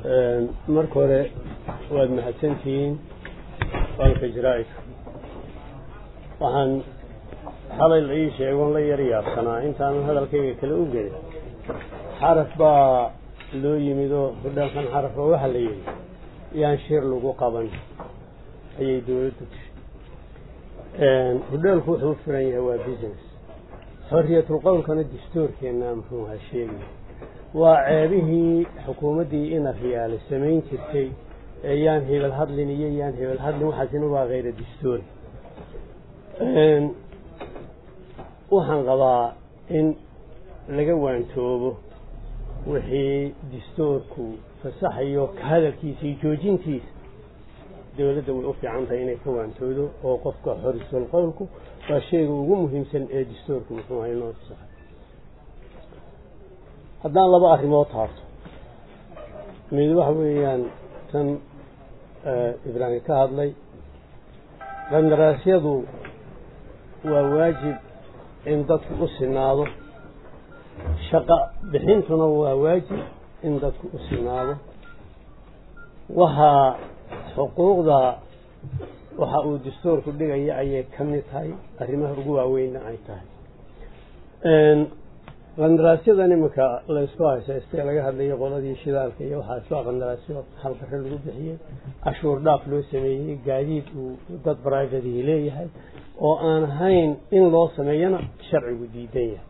marka hore waad mahadsantihiin qolka jaraa'idka waxaan xalay la ii sheegoon la yar yaabsanaa intaanan hadalkayga kale u gelin xaraf baa loo yimid oo hudheelkan xaraf oo waxaa la yidhi yaan shir lagu qaban ayay dawladdu tihi hudheelku wuxuu u furan yahay waa business xorriyatul qowlkana dastuurkeenna muxuu ahaa sheegaya waa ceebihii xukuumaddii ina riyaale samayn jirtay ee yaan hebel hadlin iyo yaan hebel hadlin waxaasina waa khayra dastuuri waxaan qabaa in laga waantoobo wixii dastuurku fasaxayo ka hadalkiisa iyo joojintiisa dawladda way u fiican tahay inay ka waantoodo oo qofka xorisul qowlku waa shayga ugu muhiimsan ee dastuurku muxuu ahay noo fasaxay haddaan laba arrimood taabto mid waxa weeyaan tan ibraahim ka hadlay qandaraasyadu waa waajib in dadku u sinaado shaqo bixintuna waa waajib in dadku u sinaado waxaa xuquuqda waxa uu dastuurku dhigaya ayay ka mid tahay arrimaha ugu waaweynna ay tahay qandaraasyada iminka laysku haysaystee laga hadlayay qoladii shidaalka iyo waxaas waa qandaraasyo halqare lagu bixiyey cashuur dhaaf loo sameeyey gaadiid uu dad brivatihi leeyahay oo aan ahayn in loo sameeyana sharcigu diidan yahay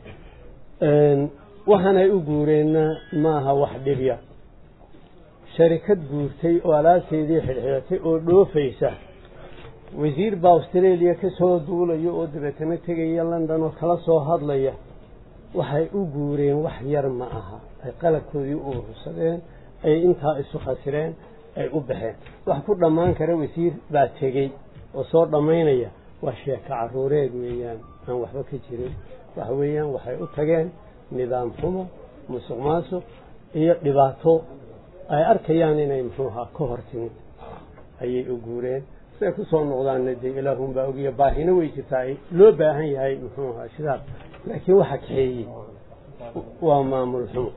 waxaanay u guureenna maaha wax dhibya sharikad guurtay oo alaabteedii xidhxidhatay oo dhoofaysa wasiir baa australia ka soo duulaya oo dabeetana tegaya london oo kala soo hadlaya waxay u guureen wax yar ma aha ay qalabkoodii u urursadeen ay intaa isu khasireen ay u baxeen wax ku dhammaan kara wasiir baa tegey oo soo dhammaynaya waa sheeko caruureed weeyaan aan waxba ka jirin waxa weeyaan waxay u tageen nidaam xumo musuq maasuq iyo dhibaato ay arkayaan inay muxuu ahaa ka hor timid ayay u guureen siday ku soo noqdaanna dee ilaahunbaa ogiya baahina way jirtaa loo baahan yahay muxuu ahaa sidaas laakiin waxa kaxeeyey waa maamul xumo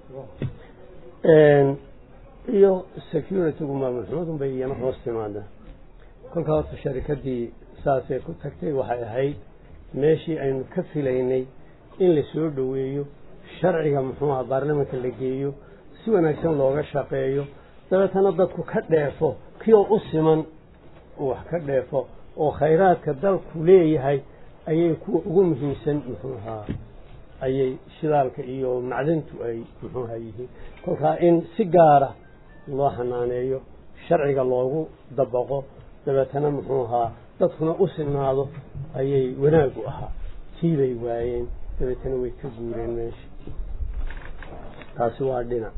iyo securitygu maamul xumadun bay iyana hoos timaadaan kolkaa horta sharikadii saasay ku tagtay waxay ahayd meeshii aynu ka filaynay in la soo dhoweeyo sharciga muxuu aha baarlamanka la geeyo si wanaagsan looga shaqeeyo dabeetana dadku ka dheefo kioo u siman wax ka dheefo oo khayraadka dalku leeyahay ayay kuwa ugu muhiimsan muxuu ahaa ayay shidaalka iyo macdantu ay muxuu ahaa yihiin kolkaa in si gaara loo xanaaneeyo sharciga loogu dabaqo dabeetana muxuu ahaa dadkuna u sinaado ayay wanaagu ahaa tii bay waayeen dabeetana way ka guureen meesha taasi waa dhinac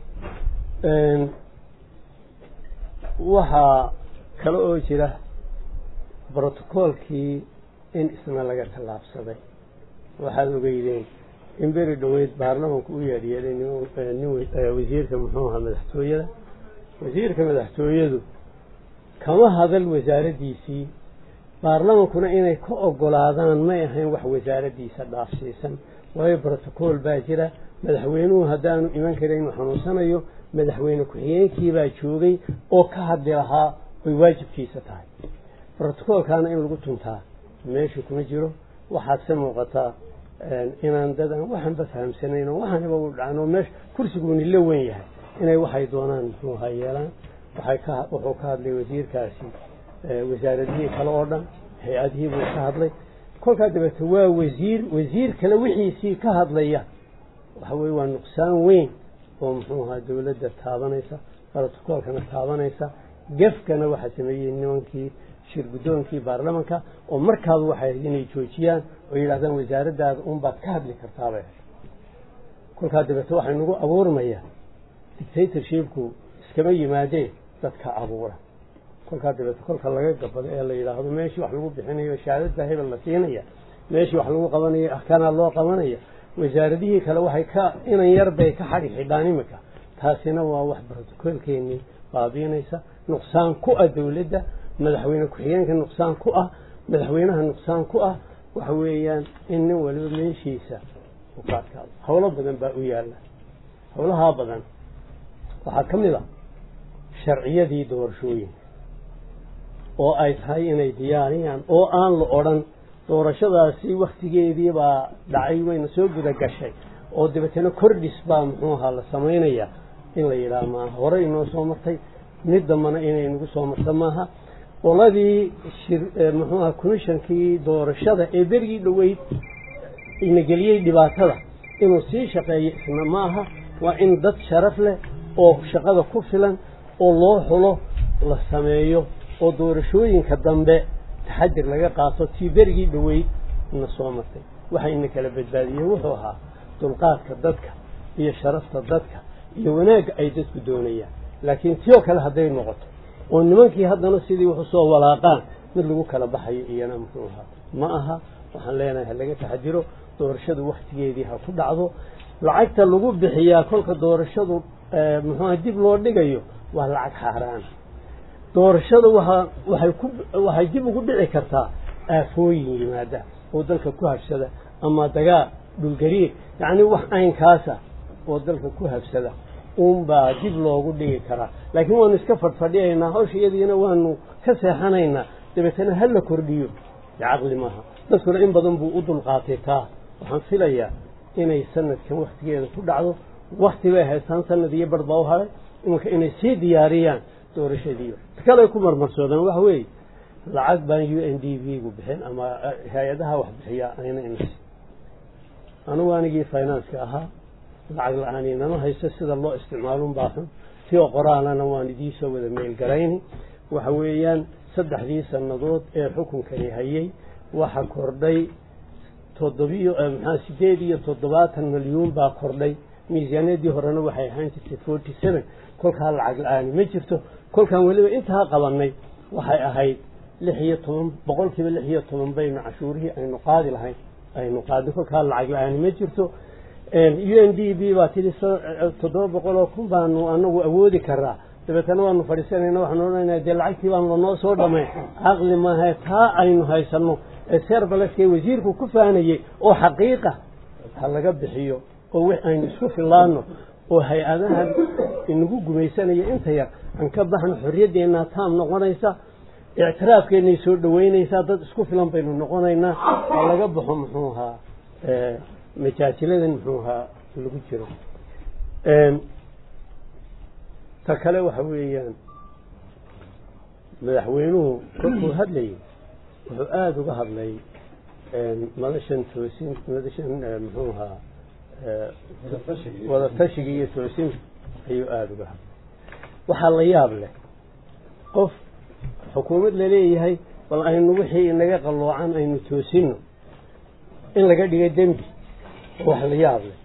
waxaa kale oo jira brotocoolkii in isna laga tallaabsaday waxaad ogeydeen in beri dhoweyd baarlamanku u yeedhyeelay wasiirka muxuu ahaa madaxtooyada wasiirka madaxtooyadu kama hadal wasaaraddiisii baarlamankuna inay ka ogolaadaan may ahayn wax wasaaraddiisa dhaafsiisan waayo brotocool baa jira madaxweynuhu haddaanu iman karin inuu xanuunsanayo madaxweyne ku-xigeenkii baa joogay oo ka hadli lahaa oy waajibkiisa tahay brotocoolkaana in lagu tuntaa meesha kuma jiro waxaadse muuqataa inaan dad aan waxanba fahamsanayn oo waxaniba u dhacno meesha kursiguuni la wen yahay inay waxay doonaan muxuu ahaa yeelaan waxay ka wuxuu ka hadlay wasiirkaasi wasaaradihii kale oo dhan hay-adihii buu ka hadlay kolkaa dabeete waa wasiir wasiir kale wixiisii ka hadlaya waxa weye waa nuqsaan weyn oo muxuu ahaa dawladda taabanaysa brotocoolkana taabanaysa gefkana waxaa sameeyey nimankii shir guddoonkii baarlamanka oo markaaba waxay ahayd inay joojiyaan oo yidhahdaan wasaaraddaada unbaad ka hadli kartaabay ahayd kolkaa dabeete waxay nagu abuurmayaa dictatorshipku iskama yimaadeen dadka abuura kolkaa dabeete kolka laga gabado ee la yidhaahdo meeshii wax lagu bixinayo shahaadadbaa hebel la siinaya meeshii wax lagu qabanayo ahkaanaa loo qabanaya wasaaradihii kale waxay ka inan yar bay ka xadhi xidhaan iminka taasina waa wax brotocoolkeenii baabiinaysa nuqsaan ku ah dawladda madaxweyne ku-xigeenka nuqsaan ku ah madaxweynaha nuqsaan ku ah waxa weeyaan in nin waliba meeshiisa u ka adkaado howlo badan baa u yaalla howlahaa badan waxaa ka mid a sharciyadii doorashooyinka oo ay tahay inay diyaariyaan oo aan la odhan doorashadaasi waktigeedii baa dhacay wayna soo guda gashay oo dabeetana kordhis baa muxuu ahaa la samaynayaa in la yidhaha maaha horey inoo soo martay mid dambana inay nagu soo marta maaha qoladii muxuu aha commishonkii doorashada ee berigii dhoweyd ina geliyey dhibaatada inuu sii shaqeeyo isna maaha waa in dad sharaf leh oo shaqada ku filan oo loo xulo la sameeyo oo doorashooyinka dambe taxadir laga qaato tii berigii dhoweyd ina soo martay waxa ina kala badbaadiyey wuxuu ahaa dulqaadka dadka iyo sharafta dadka iyo wanaagga ay dadku doonayaan laakiin tii oo kale hadday noqoto oo nimankii haddana sidii wax usoo walaaqaan mid lagu kala baxayo iyana muxuu ahaa ma aha waxaan leenahay ha laga taxadiro doorashadu waktigeedii ha ku dhacdo lacagta lagu bixiyaa kolka doorashadu muxuuha dib loo dhigayo waa lacag xaaraan doorashada waaa waay ku waxay dib ugu dhici kartaa aafooyin yimaada oo dalka ku habsada ama dagaal dhulgariir yacni wax aynkaasa oo dalka ku habsada uunbaa dib loogu dhigi karaa laakiin waanu iska fadhfadhiyaynaa hawsha iyadiina waanu ka seexanaynaa dabeetana ha la kordhiyo caqli maaha dadkuna in badan buu u dulqaatay taa waxaan filayaa inay sanadkan waktigeeda ku dhacdo wakti bay haystaan sanad iyo bar baa u haday imanka inay sii diyaariyaan doorashadiiba kale ay ku marmarsoodaan waxa weeye lacag baan u n d v gu bixin ama hay-adaha wax bixiyaa ayna inas anugu anigii financeka ahaa lacag la-aan inama haysto sida loo isticmaalun baahan si oo qoraalana waan idiisoo wada meelgarayni waxa weeyaan saddexdii sannadood ee xukunkani hayay waxa kordhay toddobiyo maxaa sideed iyo toddobaatan milyuun baa kordhay miisaaniyadii horena waxay ahaan jirtay forty seven kolkaa lacag la-aani ma jirto kolkaan weliba intaa qabanay waxay ahayd lix iyo toban boqolkiiba lix iyo toban baynu cashuurihii aynu qaadi lahayn aynu qaadnay kolkaa lacag la-aani ma jirto u n d b baa tidhi toddoba boqol oo kun baanu anagu awoodi karaa dabeetana waanu fadhiisanayna waxaanu odhanayna dee lacagtii baanu lanoo soo dhamay caqli maahae taa aynu haysanno ee serbaleska wasiirku ku faanayey oo xaqiiqa ha laga bixiyo oo wix aynu isku fillaano oo hay-adahan inagu gumaysanaya inta yar aan ka baxno xorriyaddeenaa taam noqonaysa ictiraafkeennay soo dhaweynaysaa dad isku filan baynu noqonaynaa ha laga baxo muxuu ahaa majaasiladan muxuu ahaa lagu jiro ta kale waxa weeyaan madaxweynuhu kolkuu hadlayay wuxuu aada uga hadlay madashan toosin madashan muxuu ahaa wada tashiga iyo toosinta ayuu aada uga hadlay waxaa la yaab leh qof xukuumad laleeyahay bal aynu wixii inaga qalloocan aynu toosino in laga dhigay dembi wax la yaab leh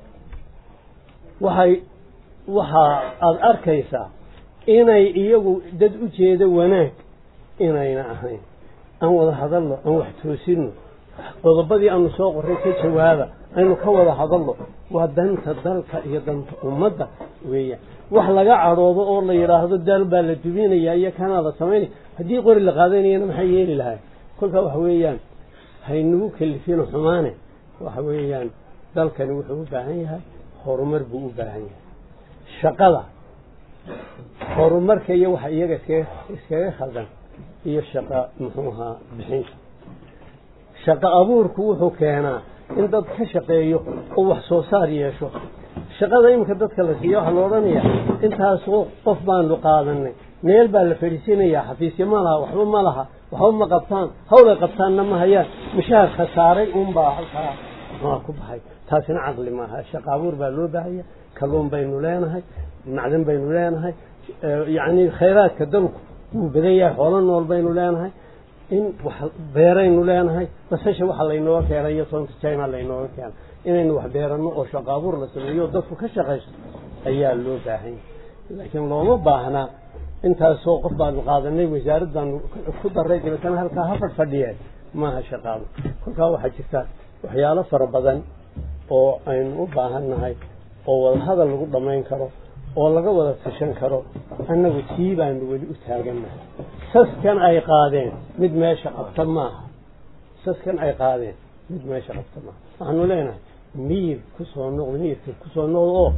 waxay waxa aada arkaysaa inay iyagu dad u jeeda wanaag inayna ahayn aan wada hadalno aan wax toosino qodobadii aanu soo qoray ka jawaaba aynu ka wada hadalno waa danta dalka iyo danta ummadda weeyaan wax laga cadhoodo oo la yidhaahdo daal baa la dubinaya iyo kanaa la samaynaya haddii qori la qaadanayana maxay yeeli lahay kolkaa waxa weeyaan haynagu kalifino xumaane waxa weeyaan dalkani wuxuu u baahan yahay horumar buu u baahan yahay shaqada horumarka iyo waxa iyaga iskaga iskaga khaldan iyo shaqa muxuu ahaa bixinta shaqo abuurku wuxuu keenaa in dad ka shaqeeyo oo wax soo saar yeesho shaqada iminka dadka la siiya waxaa la odhanaya intaasoo qof baanu qaadanay meel baa la fadhiisinayaa xafiisyo ma laha waxba ma laha waxba ma qabtaan hawlay qabtaanna ma hayaan mishaar khasaaray unbaa halkaa muxuuha ku baxay taasina caqli maaha shaqa abuur baa loo baahaya kalluun baynu leenahay macdan baynu leenahay yacni khayraadka dalku wuu badan yahay xoolo nool baynu leenahay in wax beeraynu leenahay basasha waxa laynooga keenay iyo toonta china laynooga keenay inaynu wax beerano oo shaqo abuur la sameeyo dadku ka shaqaysto ayaa loo baahan yahay laakiin looma baahnaa intaasoo qof baanu qaadanay wasaarad baanu ku daray dabeetana halkaa ha fadhfadhiyeen maaha shaqaado kolkaa waxaa jirta waxyaalo fara badan oo aynu u baahan nahay oo wadahadal lagu dhammayn karo oo laga wada tashan karo annagu tii baanu weli u taagannahay saskan ay qaadeen mid meesha qabta maaha saskan ay qaadeen mid meesha qabta maaha waxaanu leenahay miyir kusoo noqdo miyirka kusoo noqdo oo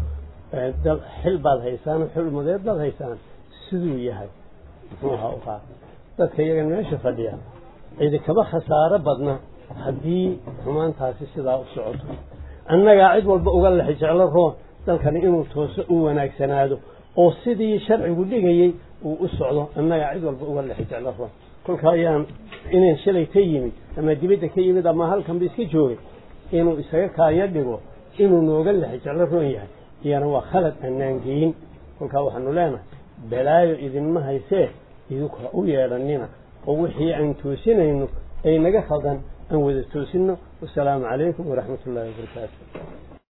xil baad haysaan xil umadeed baad haysaan siduu yahay muxuu ahaa u qaata dadka iyagan meesha fadhiya cidi kaba khasaaro badna haddii xumaantaasi sidaa u socoto annagaa cid walba uga lex jeclo roon dalkani inuu tooso u wanaagsanaado oo sidii sharcigu dhigayey uu u socdo annagaa cid walba uga lex jeclo roon kolka ayaan inaan shalay ka yimid ama dibadda ka yimid ama halkanba iska joogay inuu isaga kaayo dhigo inuu nooga lex jeclo roon yahay iyana waa khalad annaan geyin kolkaa waxaanu leenahay balaayo idinma haysee idinku ha u yeedhanina oo wixii aan toosinayno ay naga khaldan aan wada toosinno wasalaamu calaykum waraxmat ullaahi wabarakaatu